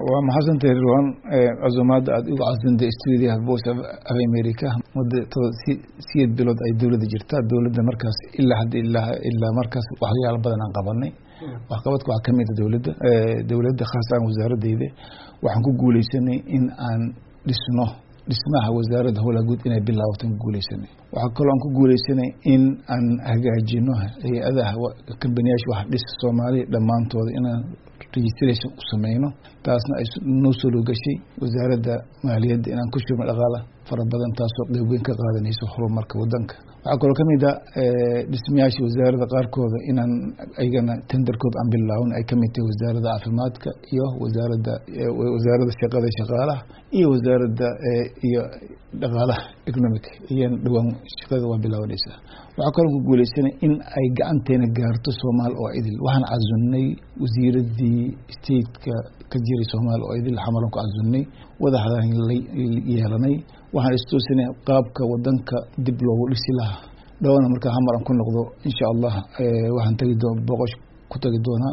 waa maxadsantahay rirwan casumaadda aada igu casdantay stuudiyaha voice of america muddo siyeed bilood ay dowladda jirtaa dowladda markaas ilaa hadda ilaa ilaa markaas waxyaalo badan aan qabanay waxqabadka waxaa kamid a dowladda dowladda khaasaan wasaaradeyda waxaan ku guuleysanay in aan dhisno dhismaha wasaaradda howlaha guud inay bilaabatan ku guuleysanay waxaa kaloo aan ku guuleysanay in aan hagaajino hay-adaha kambaniyaasha wax dhisa soomaaliya dhammaantooda inaan registration u sameyno taasna ay noo soo loogashay wasaaradda maaliyadda inaan ku shubno dhaqaala fara badan taasoo qeyb weyn ka qaadanayso horumarka wadanka waxaa kaloo kamid a dhismayaasha wasaaradda qaarkooda inaan ayagana tenderkooda aan bilaawin ay kamid tahay wasaaradda caafimaadka iyo wasaaradda wasaaradda shaqada shaqaalaha iyo wasaaradda iyo dhaqaalaha economic iyan dhowaan shaqada waa bilaabanaysaa waxaa kaloo ku guuleysanay in ay gacanteena gaarto soomaal oo idil waxaan casunnay wasiiradii stateka ka jiray soomaal oo idil xamalan ku casunnay wadaxdaan yeelanay waxaan istoosinay qaabka wadanka dib loogu dhisi lahaa dhowna markaa xamar aan ku noqdo insha allah waxaan tagi doon boqosh ku tagi doonaa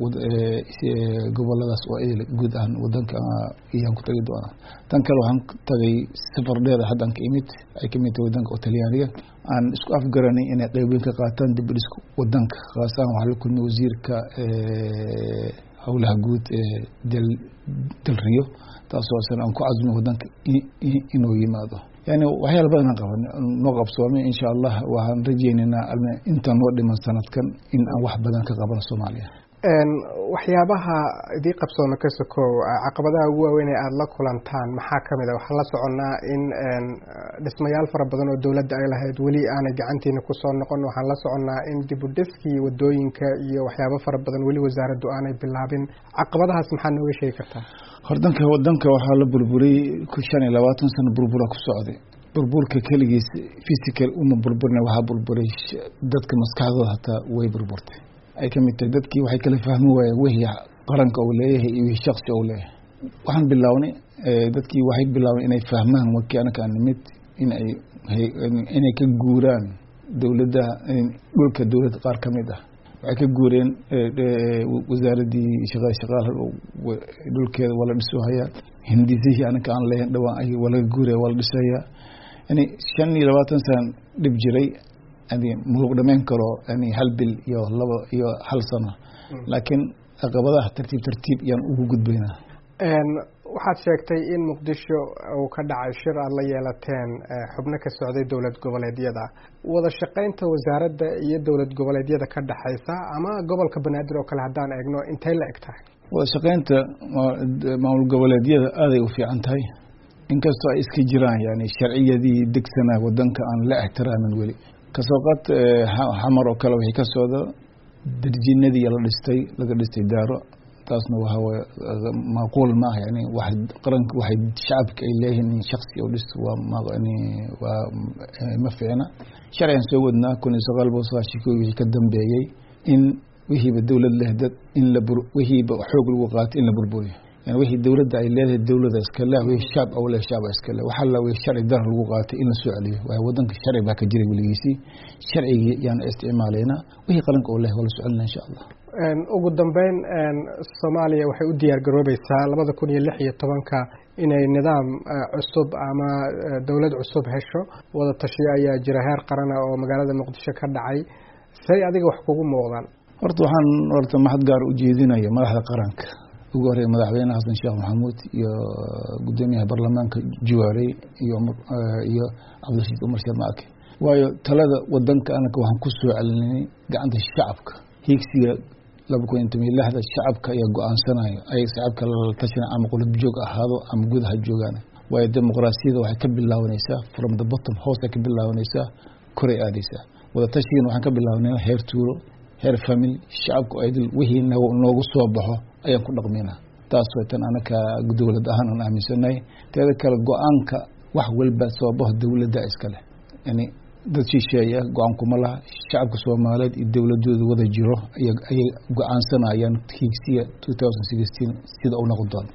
goboladaas oo idil guud ahaan wadanka iyaan ku tagi doonaa tan kale waxaan tagay safar dheer haddaan ka imid ay kamid tahay wadanka oo talyaaniga aan isku afgaranay inay qeyb weyn ka qaataan dib u dhiska wadanka khaasaan waxaa la kulmay wasiirka howlaha guud ee dal dalriyo taasoo san aan ku casumay wadanka inuu yimaado yani waxyaala badan aan qabanay noo qabsoomay insha allah waxaan rajeynaynaa intaan noo dhiman sanadkan in aan wax badan ka qabano soomaaliya waxyaabaha idii qabsooma ka sokow caqabadaha ugu waaweyn ee aada la kulantaan maxaa kamid a waxaan la soconnaa in dhismayaal fara badan oo dowladda ay lahayd weli aanay gacantiina kusoo noqon waxaan la soconnaa in dibudhiskii wadooyinka iyo waxyaabo fara badan weli wasaaraddu aanay bilaabin caqabadahaas maxaa nooga sheegi kartaa hordanka wadanka waxaa la burburiyey shan iyo labaatan sano burbura ku socday burburka keligiis physical uma burburna waxaa burburay dadka maskaxdooda hataa way burburtay ay ka mid tahay dadkii waxay kala fahmi waayeen wixii qaranka uu leeyahay iyo wixii shaksi uu leeyahay waxaan bilownay dadkii waxay bilaabeen inay fahmaan markii anaka aan nimid inay inay ka guuraan dowladda dhulka dowladda qaar ka mid ah waxay ka guureen wasaaraddii shaqa shaqaal dhulkeeda waa la dhisohayaa hindisihii anaka aan leeyahin dhawaan ay waa laga guuraya waa la dhisayaa yani shan iyo labaatan sana dhib jiray yani maluq dhamayn karo yani hal bil iyo laba iyo hal sano laakiin caqabadaha tartiib tartiib yaan ugu gudbaynaa waxaad sheegtay in muqdisho uu ka dhacay shir aada la yeelateen xubno ka socday dowlad goboleedyada wada shaqaynta wasaaradda iyo dowlad goboleedyada ka dhexaysa ama gobolka banaadir oo kale haddaan eegno intay la eg tahay wada shaqaynta maamul goboleedyada aaday u fiican tahay inkastoo ay iska jiraan yani sharciyadii degsanaa wadanka aan la ixtiraamin weli kasoo qaad xamar oo kale wixii ka socda darjinadii la dhistay laga dhistay daaro taasna waxa waye macquul maaha yani waxay qaranka waxay shacabka ay leeyihiin in shaksi u dhisto waa mani waa ma fiicna sharcigan soo wadnaa kun iyo sagaal boqol sagaashan kii wixii ka dambeeyey in wixiiba dowlad leh dad in la bur wixiiba xoog lagu qaato in la burburiyo yani wixii dowladda ay leedahay dowlada iska leh wixii shaab au leh shaaba iska leh waxaa la wixii sharci dar lagu qaatay in la soo celiyo waayo wadanka sharci baa ka jiray weligiisii sharcigii yaan isticmaalaynaa wixii qaranka uu leh waa la soo celinaa insha allah ugu dambeyn soomaaliya waxay u diyaar garoobeysaa labada kun iyo lix iyo tobanka inay nidaam cusub ama dowlad cusub hesho wada tashiyo ayaa jira heer qarana oo magaalada muqdisho ka dhacay say adiga wax kugu muuqdaan horta waxaan horta maxad gaar u jeedinaya madaxda qaranka ugu horreya madaxweyne xasan sheekh maxamuud iyo guddoomiyaha baarlamaanka juwaarey iyo iyo cabdirashiid umar sheekh maake waayo talada wadanka anaka waxaan ku soo celinay gacanta shacabka hiigsiga laba kun iyo toban iyo lixda shacabka ayaa go-aansanayo ay shacabka lala tashana ama qulub joog ahaado ama gudaha joogaan waayo dimuqraasiyada waxay ka bilaabanaysaa from the bottom hoosay ka bilaabanaysaa koray aadaysaa wada tashigan waxaan ka bilaabanay heer tuulo heer family shacabka oo idil wixii noogu soo baxo ayaan ku dhaqmaynaa taas way tan anaka dowlad ahaan aan aaminsanahay teeda kale go-aanka wax walba soo baxo dowladda iskale yani dad shisheeya go-aan kuma laha shacabka soomaaliyeed iyo dowladooda wada jiro ayay go-aansanayaan hiigsiga two thousand sixteen sida u noqon doona